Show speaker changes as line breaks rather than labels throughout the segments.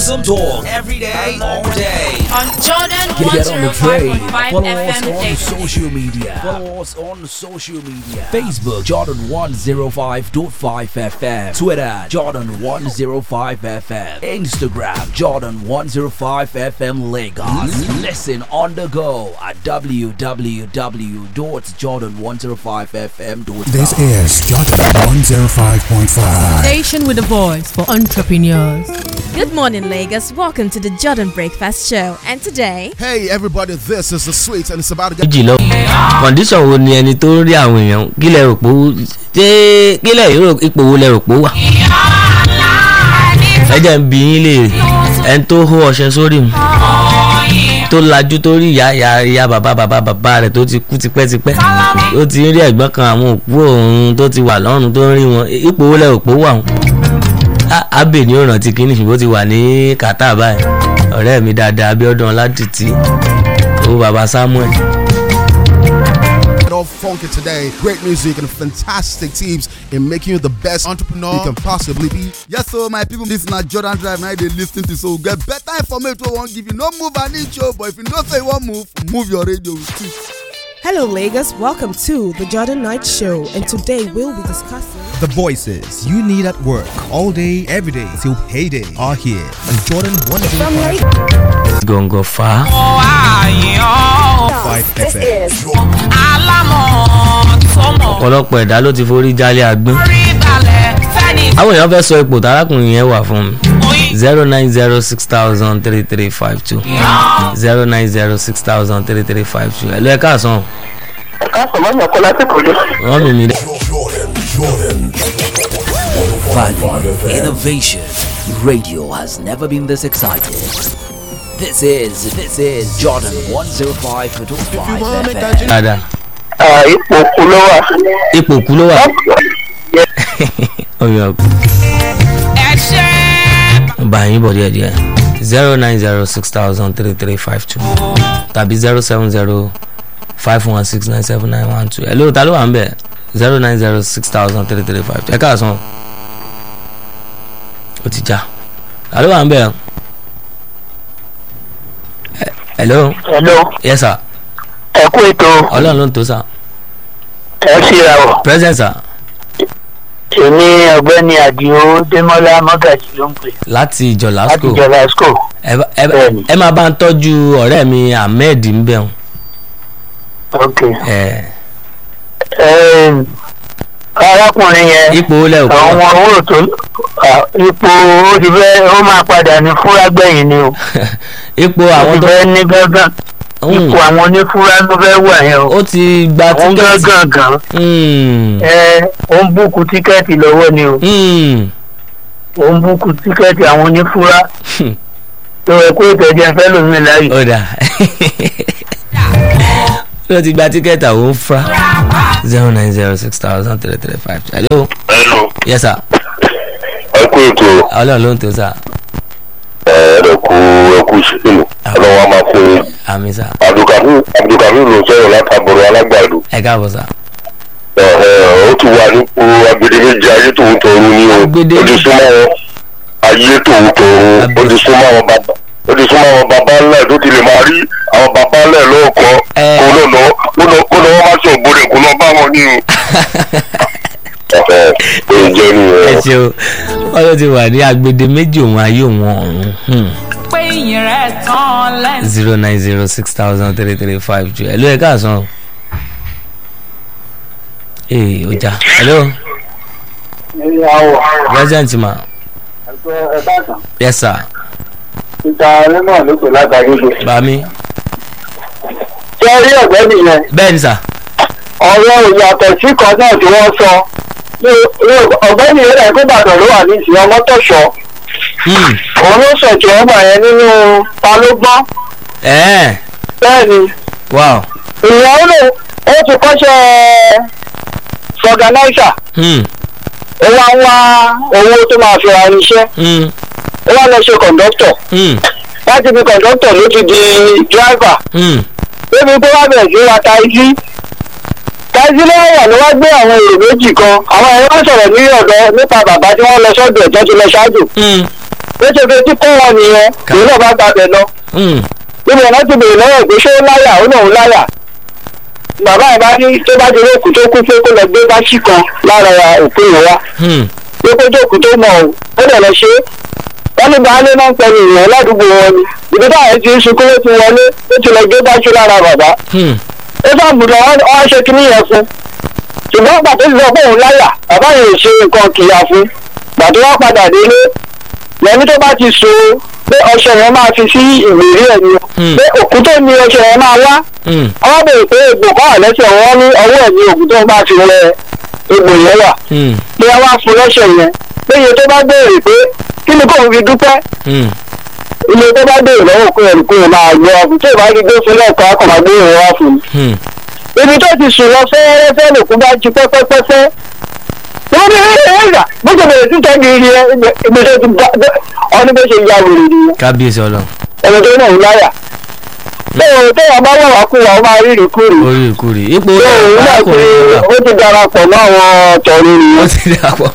Awesome talk every day, all day.
on Jordan
Get on the train.
105.5
Follow us
FM
on
station.
social media. Follow us on social media. Facebook Jordan 105.5 FM. Twitter Jordan 105 FM. Instagram Jordan 105 FM Lagos. Listen on the go at www.jordan105fm.com.
This is Jordan 105.5.
Station with a voice for entrepreneurs.
Good morning, Lagos. Welcome to the Jordan Breakfast Show. And today,
Hey everybody, this is the sweet and it's about to get
méjì lọ kọ̀ǹdíṣọ̀n wo ni ẹni tó ń rí àwọn èèyàn kí lẹ rò pé ó ṣé kí lẹ rò ipò wo lẹ rò pé ó wà. ẹ jẹ́ ń bi yín léèrè ẹni tó hó ọṣẹ sórí mu tó lajú tó rí ìyá ìyá ìyá bàbá bàbá bàbá rẹ̀ tó ti kú tipẹ́tipẹ́ ó ti ń rí ẹ̀gbọ́n kan àwọn òkú òun tó ti wà lọ́run tó ń rí wọn ipò wo lẹ rò pé ó wà wọn. abe ní òràn tí kìíní ṣùgbọ́n ó ti wà ní kàtà báyìí ọ̀rẹ́ mi dáadáa Abíọ́dún Ọládìtì owó bàbá Samuel.
all funky today. Great music and fantastic tips in making you the best entrepreneur you can possibly be.
Yes, so my people, this na Jordan Drive. Now they listen to so get better information. We won't give you no move an inch, oh, but if you know say you want move, move your radio with it.
Hello, Lagos. Welcome to the Jordan Knight Show, and today we'll be discussing.
The voices you need at work all day, every day till payday are here on Jordan 105.5
gọ̀ǹgọ̀ fà á.
FM.
ọ̀pọ̀lọpọ̀ ẹ̀dá ló ti forí jálẹ̀ àgbọn. àwọn èèyàn fẹ́ sọ ipò tárákùnrin yẹn wà fún mi zero nine zero six thousand three three five two zero nine zero six thousand three three five two ẹ̀ lọ ẹ̀ káàsán wọ́n mi mi dẹ́.
Value, innovation. Radio has never been this excited. This is this is Jordan 105.5 FM.
dáadáa
ipò kú ló wà.
ipò kú ló wà. ọyọ bá yín bọ̀ díẹ̀ díẹ̀ zero nine zero six thousand three three five two tàbí zero seven zero five one six nine seven nine one two hello ta ló wà ń bẹ̀ zero nine zero six thousand three three five two ẹ káàsán ó ti já ta ló wà ń bẹ̀ Eh, hello
hello
yes sir
ẹ kú ètò
ọlọ́run ló ń tó sir
ẹ síra wọ.
present sir
èmi ọ̀gbẹ́ni àdìo démọ́lá mọ́gàjì ló ń pè
láti ìjọ
láti
lasco
ìjọba school.
ẹ bá- ẹ bá-
Bẹ́ẹ̀ni.
ẹ máa bá ń tọ́jú ọ̀rẹ́ mi ahmed ń bẹ̀ wọn.
ok
ẹ
Ẹm, arákùnrin yẹn
ipò olè òkú
àwọn owó tó à, ipò ó ti fẹ́ ó máa padà ní fúrágbẹ̀yìn ni o
ipò
ó
àwọn
ti
tó
fẹ́ ní gángan
Hmm.
ipò àwọn onífúrá ló fẹ́ wà yẹn o
ó ti gba
àwọn
tíkẹ́ẹ̀tì.
gángan gan
Hmm.
ẹ ó ń búkú tíkẹ́ẹ̀tì lọ́wọ́ ni o
Hmm.
ó ń búkú tíkẹ́ẹ̀tì àwọn onífúrá tó ẹ kó ìtẹ̀jẹ́ fẹ́ lómi láàyè.
ó dà ó ti gba tíkẹ́ẹ̀tì àwọn fra zero nine zero six thousand three three five two. hello
Hello,
yes sir
ẹ kú ètò
ọlọ́run ló ń tó sir
ẹ̀ẹ́dẹ̀kú ẹ̀kú ìṣèlú ọlọ́wọ́ a máa fún yín.
àmì sir
Abdulkadir Abdulkadir ló sọ̀rọ̀ látàbọ̀rọ̀ alágbàdo.
ẹ káàbọ̀ sir.
Ẹ̀ẹ́, ó ti wà nípò agbedeméjì ayé tòun tọrun ní o.
Agbede-
Ó ti súnmọ́ wọn ayé tòun tọrun. Ó ti súnmọ́ àwọn bàbá ó ti súnmọ́ àwọn bàbá ńlá ẹ̀ tó ti lè máa rí àwọn bàbá ńlá ẹ̀ lọ́ọ̀kan.
Ẹ.
Kó lọ lọ kó lọ kó lọ wọ́n máa sọ ògbóni kó lọ bá wọn ní o. Ẹ̀ẹ́, ó jẹ́
ẹ
nìyẹn.
ṣeun wọ́n ló ti wà ní agbede méjì òun ayé òun ọ̀run. Hmm.
pé ìyìn rẹ̀ tán lẹ́nu.
zero nine zero six thousand three three five two hello ẹ káàsán ee ọjà hello
ìyàwó
present ma
ẹgbẹ́ ẹ̀ka kan
yes sir
ìta nínú ló pè látàrí gbé.
bami
ṣé rí ọ̀gbẹ́ni yẹn
bẹ́ẹ̀ ni sir
ọ̀rọ̀ ìyàtọ̀ sí kan náà tí wọ́n sọ ní- ní ọ̀gbẹ́ni yẹn rẹ̀ gbọ́dọ̀ ló wà ní ìsìn ọmọ tọ̀ṣọ́
Hmm.
òun ló sọ̀tún ọgbà yẹn nínú ta ló gbọ́n
ẹ̀ẹ́
bẹ́ẹ̀ ni
wow
ìyàwó lò ó ti kọ́ṣẹ́ fọganáísà
Hmm.
ó wá ń wá owó tó máa fi ra irinṣẹ́
Hmm.
ó wá lọ ṣe kọ̀ǹdọ́tọ̀
Hmm.
láti fi kọ̀ǹdọ́tọ̀ ló ti di dráìvà
Hmm.
débi pé wá bẹ̀rẹ̀ sí ra taizí taizí lọ́wọ́ wà ló wá gbé àwọn èrò méjì kan àwọn ẹ̀rọ wá sọ̀rọ̀ ní ọ̀dọ́ nípa bàbá tí wọ́n lọ sọ́dọ̀ ẹ̀ tó ti lọ ṣáájú
Hmm.
bó ṣe fi tí kọ́ wọn nìyẹn òun náà bá gbàgbẹ́ lọ
Hmm.
níbi ọ̀nà ti bèrè lọ́wọ́ pé ṣé ó láyà ó náà ń láyà bàbá ẹ̀ bá ní tó bá di olóòkú tó kú pé kó lọ gbé báṣì kan lára òkú yẹn wá
Hmm.
pé kó jókòó tó mọ̀ ọ́ ó dẹ̀ lọ ṣe é wọ́n ní baálé náà ń pẹ̀lú ìyẹn ládùúgbò wọn ni ibi táwọn ti ń sunkún ló ti wọlé ó ti lọ gbé báṣì lára bàbá
Hmm.
ó sàmùdọ̀ wọ́n ṣe kíní yẹn fún ṣùgbọ́n pàtó ti sọ pé òun láyà bàbá yẹn ò ṣe nǹkan kìyà fún pàtó wá padà délé lẹ́ni tó bá ti so pé ọṣẹ yẹn máa fi sí ìgbèrí ẹ̀ ni
Hmm.
pé òkú tó ní ọṣẹ yẹn máa wá
Hmm.
ọwọ́ bèrè pé egbò kan wà lẹ́sẹ̀ wọn ní ọwọ́ ẹ̀ ní òkú tó bá fi rẹ egbò yẹn wà
Hmm.
pé wọ́n wá fún lọ́ṣẹ̀ yẹn pé iye tó bá béèrè pé kí ni kóun fi dúpẹ́
Hmm.
iye tó bá béèrè lọ́wọ́ òkú yẹn kó yẹn máa gbé ọkùn tó ìbá rí gbé fún lẹ́ẹ̀kan akọ̀ máa gbé ìrìn wá fún un
Hmm.
ibi tó ti sùn lọ fẹ́ẹ́rẹ́fẹ́ lòkú bá jí pẹ́pẹ́pẹ́pẹ́ wọ́n ní ẹ̀ẹ́dà bó ṣe bẹ̀rẹ̀ títọ́ di iye ibi tó ti bá ọdún bó ṣe ya wèrè nìyẹn
kábíyèsí ọlọ́run
ẹni tó náà ń láyà tó téèyàn bá wà wá kú wa ó máa rí ìrìkúrì
orí ìkórè ipò
tó òun náà ti
arákùnrin náà
ó ti darapọ̀ mọ́ àwọn tọ̀run
ó
nìyẹn
ti dà pọ̀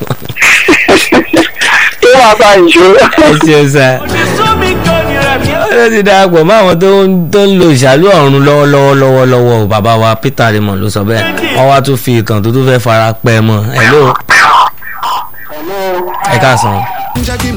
tó wà bá ìṣó.
ẹ ṣeun sá ó ti dà pọ̀ mọ́ àwọn tó ń tó ń lo ìṣàlù ọ̀run lọ́wọ́lọ́wọ́ lọ́wọ́lọ́wọ́ o bàbá wa Peter Raymond ló sọ bẹ́ẹ̀ wọ́n wá tún fi ìkàn tó tún fẹ́ fara pẹ́ mọ́ ẹ̀ ló ẹ káàsán.